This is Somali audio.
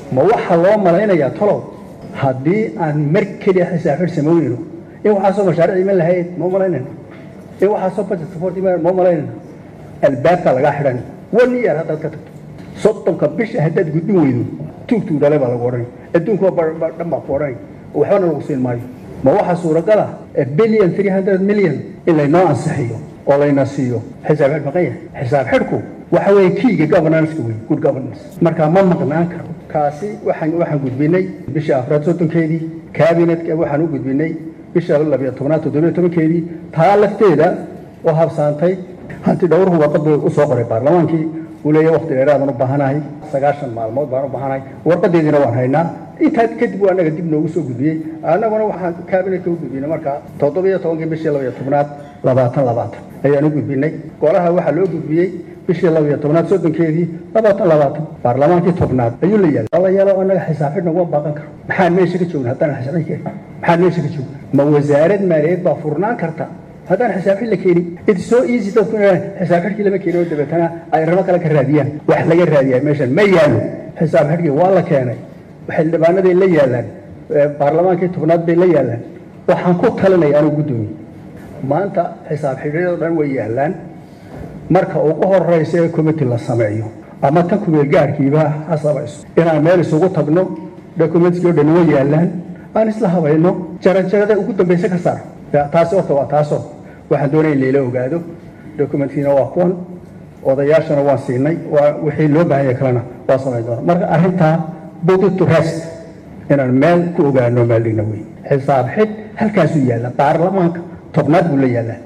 ma waxaa loo malaynayaa tolow haddii aan mar keliya xisaab xidh samaynayno in waxaasoo mashaariic iman lahayd ma malaynayno in waxaasoo budget support iman ma malaynayno albaabka lagaa xidhan one year haddaad ka tagto soddonka bisha haddaad gudbin weydo tuugtuu dhale baa lagu odhanay adduunkuwa dhan baa ku odhanay waxbana lagu siin maayo ma waxaa suuragala billion three hundred million in laynoo ansixiyo oo layna siiyo xisaab xidh maqan yahay xisaab xidhku waxa weeye kiiga governance wey good governance marka ma maqnaan karo kaasi waxaan waxaan gudbinay bisha afraad soddonkeedii cabinetka waxaan u gudbinay bisha labiyo tobnaad toddobiyo tobankeedii taa lafteeda oo habsaantay hanti dhowruhu warqad buu u soo qoray baarlamaankii uu leeyahay waqti dheeraadaan u baahanahay sagaashan maalmood baan u baahanahay warqadeediina waan haynaa intaa kadib uu annaga dib noogu soo gudbiyey annaguna waxaan kaabinetka u gudbinay marka toddobiyo tobankii bishii labiyo tobnaad labaatan labaatan ayaan u gudbinay golaha waxaa loo gudbiyey bishii labiyo tobnaad soddonkeedii labaatan labaatan baarlamaankii tobnaad ayuu la yaala la yaalo annaga xisaab xidhna uma baaqan karo maxaan meesha ka joogna haddaan xisaab xidh keenin maxaan meesha ka joogna ma wasaarad maaliyadeed baa furnaan karta haddaan xisaab xidh la keenin it's so easy dadku inay xisaab xidhkii lama keenin oo dabeetana ay rabo kale ka raadiyaan wax laga raadiyaa meeshan ma yaalo xisaab xidhkii waa la keenay xildhibaanaday la yaalaan baarlamaankii tobnaad bay la yaalaan waxaan ku talinaya anuu guddoomiye maanta xisaab xidhyadoo dhan way yaalaan marka ugu horeysa ee committee la sameeyo ama tan kumeel gaarkiiba ha samayso inaan meel isugu tagno documentskii o dhan way yaalaan aan isla habayno jaranjarada ugu dambaysa ka saar taasi horta waa taasoo waxaan doonaya in layla ogaado documentkiina waa kuwan odayaashana waan siinay waa wixii loo baahanya kalena waa samayn doona marka arrintaa body to rest inaan meel ku ogaano meel dhigna wey xisaab xidh halkaasuu yaalla baarlamaanka tobnaad buu la yaallaa